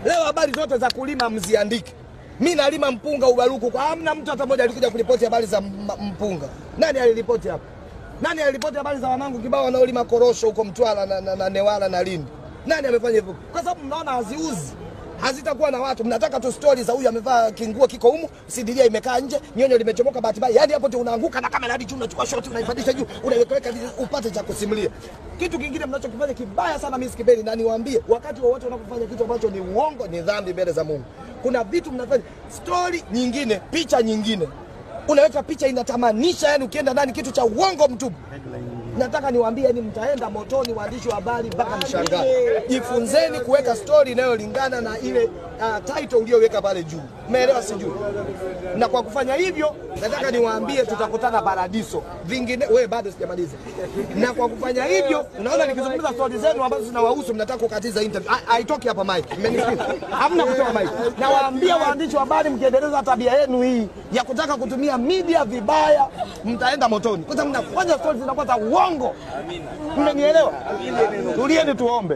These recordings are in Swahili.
Leo habari zote za kulima mziandike. Mi nalima mpunga Ubaruku, kwa hamna mtu hata mmoja alikuja kuripoti habari za m- mpunga. Nani aliripoti hapa? Nani aliripoti habari za wanangu kibao wanaolima korosho huko Mtwara na, na, na Newala na Lindi? Nani amefanya hivyo? Kwa sababu mnaona haziuzi hazitakuwa na watu. Mnataka tu stori za huyu amevaa kinguo kiko humu, sidiria imekaa nje, nyonyo limechomoka bahati mbaya. Yani hapo tu unaanguka na kamera hadi juu, unachukua shoti unaipandisha juu, unaiweka upate cha kusimulia. Kitu kingine mnachokifanya kibaya sana, mimi sikipeni, na niwaambie, wakati wowote unapofanya kitu ambacho ni uongo, ni dhambi mbele za Mungu. Kuna vitu mnafanya, stori nyingine, picha nyingine, unaweka picha inatamanisha, yani ukienda ndani kitu cha uongo mtupu. Nataka niwaambie ni mtaenda motoni, waandishi wa habari, mpaka mshangaa. Jifunzeni kuweka stori inayolingana na ile uh, title uliyoweka pale juu. Umeelewa sijui? Na kwa kufanya hivyo, nataka niwaambie tutakutana paradiso. Vingine wewe bado sijamaliza. Na kwa kufanya hivyo, unaona nikizungumza stori zenu ambazo zinawahusu, mnataka kukatiza interview. Ha- Haitoki hapa mic. Mmenisikia? Hamna kutoka mic. Na waambia waandishi wa habari, mkiendeleza tabia yenu hii ya kutaka kutumia media vibaya, mtaenda motoni. Kwa sababu mnafanya stori zinakuwa za uongo. Mmenielewa? Tulieni tuombe.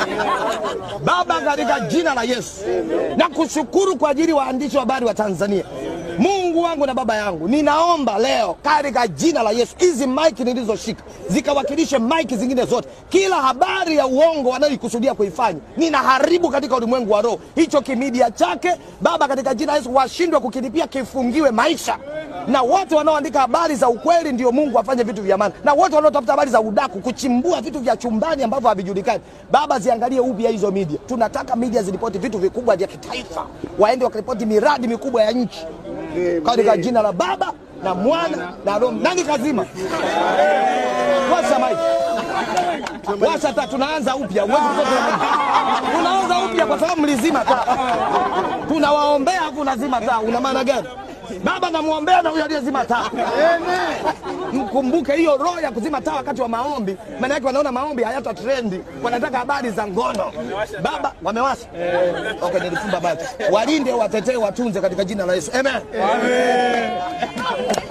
Baba, katika jina la Yesu na kushukuru kwa ajili waandishi wa habari wa Tanzania. Mungu wangu na baba yangu, ninaomba leo katika jina la Yesu, hizi maiki nilizoshika zikawakilishe maiki zingine zote. Kila habari ya uongo wanayoikusudia kuifanya, ninaharibu katika ulimwengu wa roho hicho kimidia chake. Baba, katika jina la Yesu, washindwe kukilipia, kifungiwe maisha na wote wanaoandika habari za ukweli, ndio Mungu afanye vitu vya maana, na wote wanaotafuta habari za udaku, kuchimbua vitu vya chumbani ambavyo havijulikani, Baba, ziangalie upya hizo media. Tunataka media ziripoti vitu vikubwa vya kitaifa, waende wakaripoti miradi mikubwa ya nchi, katika jina la Baba na Mwana na Roho. Nani kazima? Washa maiki, washa taa, tunaanza upya. Huwezi kutoka na maiki. Tunaanza upya kwa sababu mlizima taa. Tunawaombea afu unazima taa, una maana gani? Baba namwombea na huyo aliyezima taa. Mkumbuke hiyo roho ya kuzima taa wakati wa maombi, maana yake wanaona maombi hayata trendi, wanataka habari za ngono. Baba wamewasha. Okay, nilifumba macho. Walinde, watetee, watunze katika jina la Yesu. Amen. Amen.